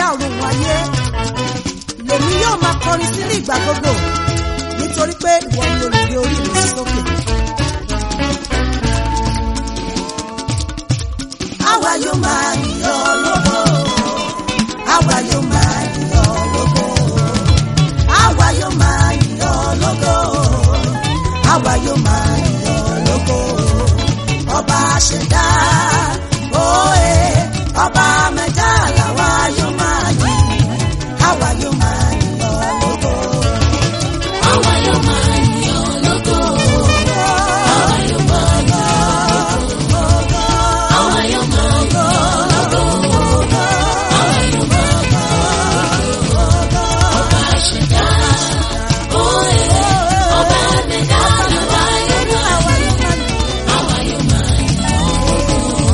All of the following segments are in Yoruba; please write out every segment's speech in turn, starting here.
ọ̀run ayé lèmi yóò máa kọrin sí ní ìgbà gbogbo nítorí pé ìwọ ni olùgbé orí mi sókè. àwa yóò máa yọ̀ lógo àwa yóò máa yọ̀ lógo àwa yóò máa yọ̀ lógo àwa yóò máa yọ̀ lógo ọba ṣẹ̀dá òye ọba mẹ́ta làwa yóò máa yìn àwa yóò máa yọ̀ lógo. Àwa yóò máa yìn ọ́ lógo. Àwa yóò máa yìn ọ́ lógo. Àwa yóò máa yìn ọ́ lógo. Àwa yóò máa yìn ọ́ lógo. Ọba ṣẹ̀dá, òye, ọba mẹ́ta làwa yóò máa yìn. Àwa yóò máa yìn ọ́ lógo.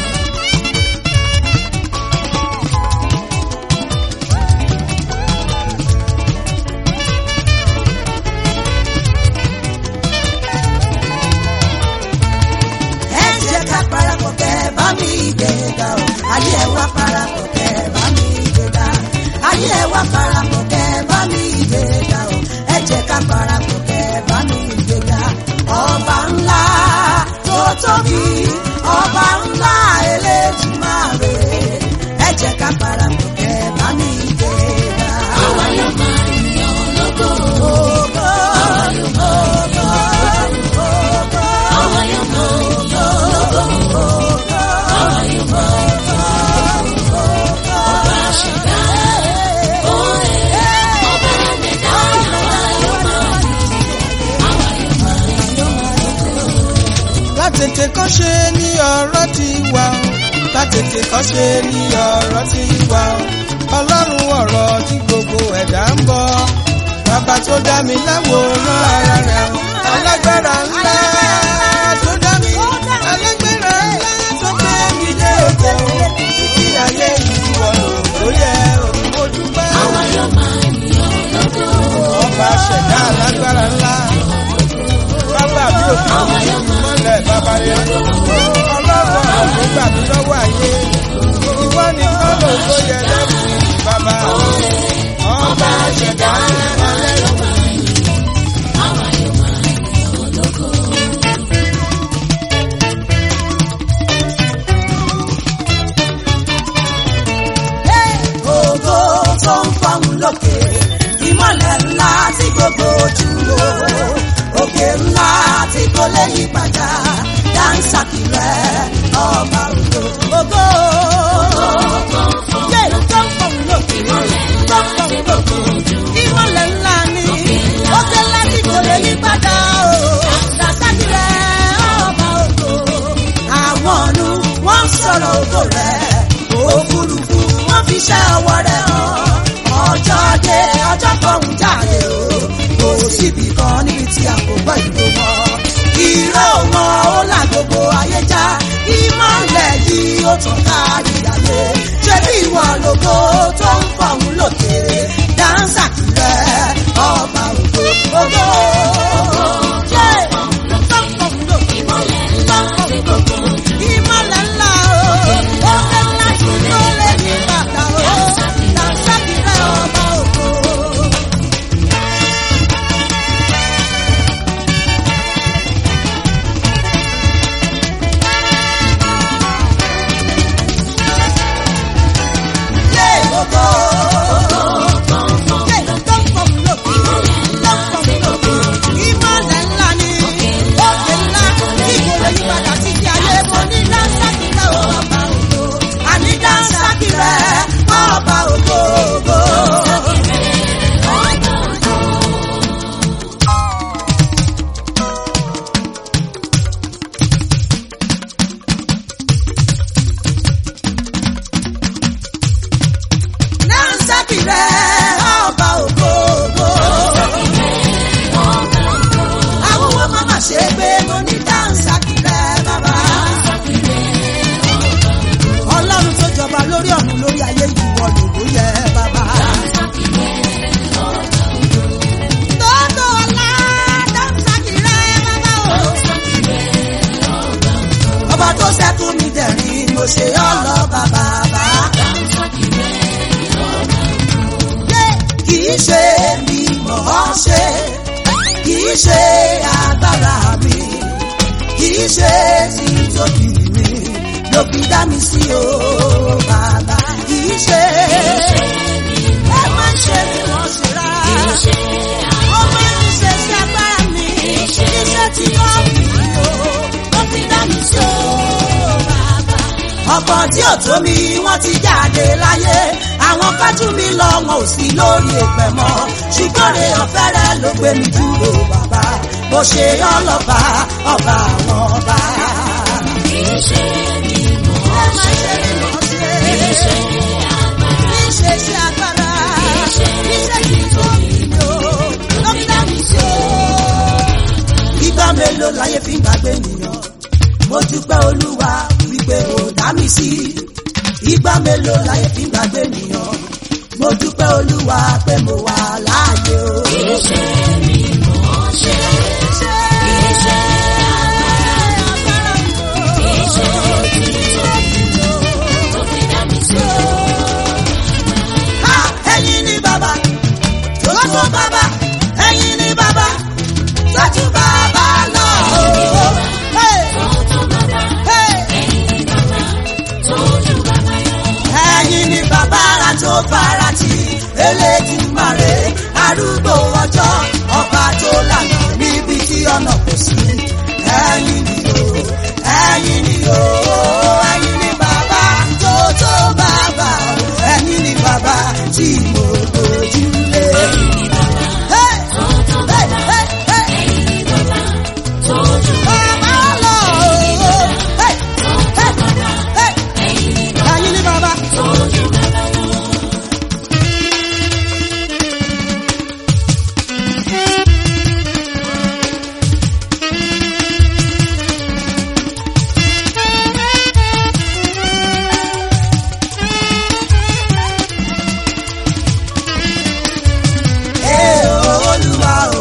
ẹ jẹ́ ká parapọ̀ kẹ́ bá mi gbéga o ayé ẹ wá parapọ̀ kẹ́ bá mi gbéga ayé ẹ wá parapọ̀ kẹ́ bá mi gbéga o ẹ jẹ́ ká parapọ̀ kẹ́ bá mi gbéga ọba ńlá tó tóbi ọba ńlá Elédùmarè ẹ jẹ́ ká parapọ̀ kẹ́ bá mi gbéga. Àwa yóò máa yìn ọ́ lógo. Ògo, ògo, ògo. Àwa yóò máa yìn ọ́ lógo. Àwa yóò máa yìn ọ́ lógo. Ọba ṣẹ̀dá, òye, ọba mẹ́ta làwa yóò máa yìn. Àwa yóò máa yìn ọ́ lógo. látètè kọ́ ṣe ní ọ̀rọ̀ ti wà ó látètè kọ́ ṣe ní ọ̀rọ̀ ti wà ó ọlọ́run ọ̀rọ̀ tí gbogbo ẹ̀dá ń bọ̀ bàbá tó dá mi láwòrán ara rẹ̀ ó alágbára ńlá tó dá mi alágbára ńlá tó gbé mi dé òkè ó títí ayé ìwọ̀ ló yẹ òun dúpẹ́ Àwa yóò máa yìn ọ́ lógo. ọba ṣẹ̀dá alágbára ńlá bàbá mi ò fi Àwa yóò máa mọ́lẹ̀ bàbá yẹn ọlọ́run àwọn gbà mí lọ́wọ́ ayé ìwọ ni kọ́lọ̀ tó yẹ lẹ́nu bàbá ọba ṣẹ̀dá alẹ́ Àwa yóò máa yìn ọ́ lógo. ògo tó ń fọhùn lókè ìmọ̀lẹ̀ ńlá tí gbogbo ojú wo òkè ńlá tí kò lè yí padà dáńsàkì rẹ ọba ògo ògo yé tó ń fọhùn lókè tó ń fọhùn lókè ìmọ̀lẹ̀ ńlá ni òkè ńlá tí kò lè yí padà o dáńsàkì rẹ ọba ògo àwọn ọ̀nù wọ́n ń sọ̀rọ̀ ògo rẹ̀ òfurufú wọ́n fi ṣẹ́ ọwọ́ rẹ̀ hàn ọjọ́ dé ọjọ́ fọ̀hún jáde o kò síbi kan níbi tí a kò gbọ́ ìlú wọn ìró wọn ó là gbogbo ayé já ìmọ̀lẹ̀ yìí ó tàn kárí ayé ṣé bí ìwọ lógo tó ń fọ̀hún lókè dáńsà kìlẹ̀ ọba ògo ògo jẹ́ tó ń fọ̀hún lókè Ìmọ̀lẹ̀ ńlá tí gbogbo ojú ìmọ̀lẹ̀ ńlá o òkè ńlá tí ló lè ní bàtà o dànsákìrẹ́ ọba ògo. Yé ògo. Yé tó ń fọ̀hún lókè. Tó ń fọ̀hún lókè. Ìmọ̀lẹ̀ ńlá ni òkè ńlá tí kò lè yí padà títí ayé mo ní dànsákìrẹ́ ọba ògo. Àní dànsákìrẹ́ ọba ògo. Dànsákìrẹ́ ọba ògo. Àwọn wọn máa ma ṣe pé mo ní dànsákìrẹ́ bàbá. Ọlọ́run tó jọba lórí ọ̀run lórí ayé ìwọ lòdó yẹ bàbá. Tótó ọlá dànsákìrẹ́ bàbá o. Ọba tó ṣẹ́kù mi dẹ̀rín mo ṣe ọlọ́ba bàbá. ṣe kìí ṣe agbára mi kìí ṣe títóbi mi ló fi dá mi sí o bàbá kìí ṣe ẹ má ṣe bí wọ́n ṣe rà ó máa ń ṣe sí agbára mi iṣẹ́ tí wọ́n fi o ló fi dá mi sí o bàbá. ọ̀pọ̀ tí ò tó mi wọ́n ti jáde láyé àwọn kájú mi lọ wọn ò sí lórí èpẹ̀ mọ́ ṣùgbọ́n rè ọ̀fẹ́ rẹ ló gbé mi dúró bàbá bó ṣe ọlọ́ba ọba àwọn ọba. ẹ má ṣe bí wọ́n ṣe kì í ṣe sí agbára iṣẹ́ tí tó mi lò ló fi dá mi sí o. ìgbà mélòó láyé fi ń gbàgbé nìyàn mo dúpẹ́ olúwa wípé ò dá mi sí ìgbà mélòó láyé fi ń gbàgbé nìyàn mo dúpẹ́ olúwa pé mo wà láàyè o. Ha! ẹ̀yin ni bàbá tó tó bàbá ẹ̀yin ni bàbá tọ́jú bàbá lọ. Hey! Hey! ẹ̀yin ni bàbá ara tó fara tì Elédùmarè arúgbó ọjọ́ ọba tó lànà níbi tí ọ̀nà kò sí. ẹ̀yin ni o ẹ̀yin ni o ẹ̀yin ni bàbá tó tó bàbá ẹ̀yin ni bàbá tí mo gbójúlé. Hey! Hey! Hey! Hey! Bàbá lọ. Hey! Hey! Hey! ẹ̀yin ni bàbá. Ee o, Olúwa o.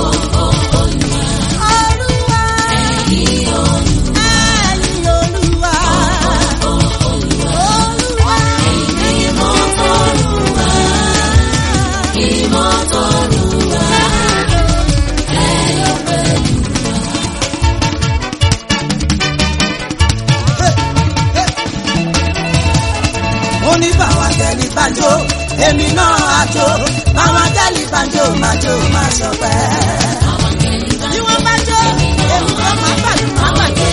Olúwa. Ẹ̀yin Olúwa. Olúwa. ó ní báwọn gẹ̀lì banjo èmi náà àjò báwọn gẹ̀lì banjo máa jó máa ṣọpẹ́. bí wọ́n bá jó èmi náà máa pàdé máa pàdé.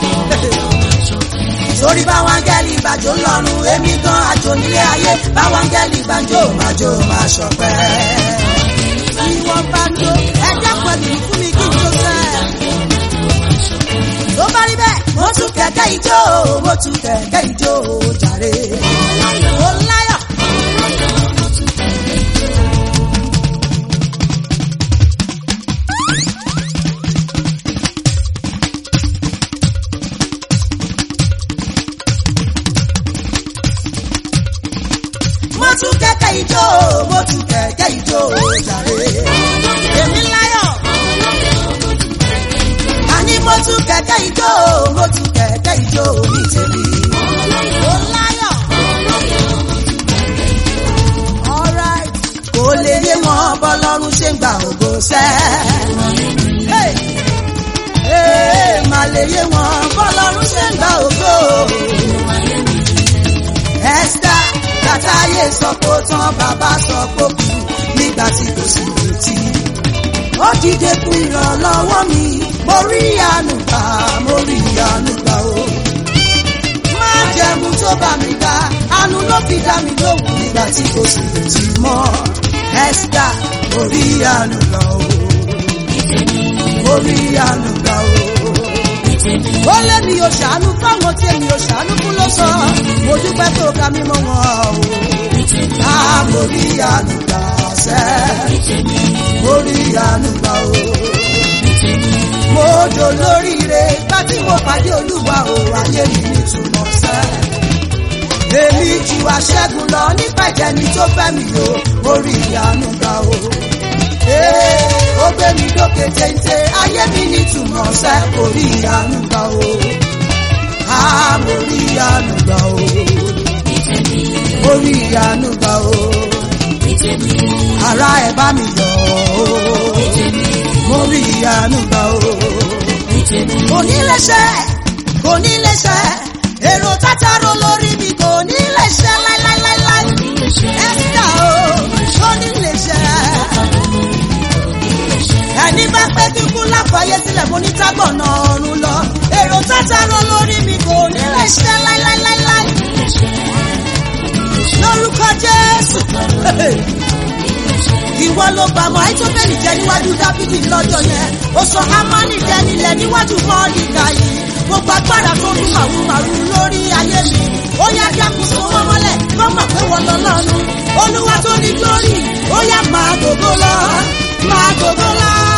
sórí báwọn gẹ̀lì banjo lọ́rùn èmi gan àjò nílé ayé báwọn gẹ̀lì banjo máa jó máa ṣọpẹ́. bí wọ́n bá jó ẹjẹ́ pẹ̀lú fún mi kí n jó sẹ́. tó bá rí bẹ́ẹ̀ mo tún kẹ̀kẹ́ ijó mo tún kẹ̀kẹ́ ijó jàre. Mo láyọ̀. Mo tún kẹ̀kẹ́ ijó, mo tún kẹ̀kẹ́ ijó jàre. Èmi láyọ̀. Àní mo tún kẹ̀kẹ́ ijó, mo tún kẹ̀kẹ́ ijó ní tèmi. Mo láyọ̀. Alright. Kò lè yé wọn bọ́lọ́run ṣe ń gba ògo sẹ́. Hey! Hey, Má lè yé wọn bọ́lọ́run ṣe ń gba ògo. Esther látàyè sọ pé ó tán bàbá sọ pé ó kú nígbà tí kò sí retí. Ó dìde fún ìrànlọ́wọ́ mi, mo rí àánú gbà, mo rí àánú gbà o má jẹ̀mú tó bá mi dá àánú ló fi dá mi lóhùn nígbà tí kò sì retí mọ́ Esther orí àánú gbà o orí àánú gbà o. ó lé mi ò ṣàánú fáwọn tí èmi ò ṣàánú fún ló sọ mo dúpẹ́ tó ka mi mọ́ wọn o. a mo rí àánú gbà sẹ́ mo rí àánú gbà o mo dò lóríire bá tí mo pàdé olúwa ò ayé mi nítumọ̀ sẹ́. èmi ju aṣẹ́gun lọ nípa ìjẹni tó fẹ́ mi o mo rí ìyanu gbà o. Ee, ó gbé mi dókè téńté ayé mi nítumọ̀ sẹ́ mo rí ìyanu gbà o. a mo rí ìyanu gbà o. mo rí ìyanu gbà o. tèmi, ara ẹ̀ bá mi yọ̀ o ní tèmi, mo rí ìyanu gbà o. ní tèmi, kò ní lè ṣe kò ní lè ṣe èrò tátàrò lórí mi kò ní lè ṣe láíláíláíláí ní lè ṣe, ẹ̀sìdá o kò ní lè ṣe. ní lè ṣe, ẹni bá pẹ́ kíkú láfàáyé sílẹ̀ mo ní tágbọ̀nà ọ̀run lọ èrò tátàrò lórí mi kò ní lè ṣe láíláíláíláí ní lè ṣe, lórúkọ Jésù. Ìwọ ló bá mọ Àìtóbẹ́lì jẹ níwájú Dáfídì lọ́jọ́ yẹn. Ó sọ Hámánì jẹ nílẹ̀ níwájú Mọ́ọ̀dìgà yìí. Gbogbo agbára tó ń màrú màrú lórí ayé mi. Ó yá kí àkóso wọn mọ́lẹ̀ kó mọ̀ pé wọ́n lọ lọ́nu. Olúwa tó ní glory, ó yá máa gbogbo lọ, máa gbogbo lọ.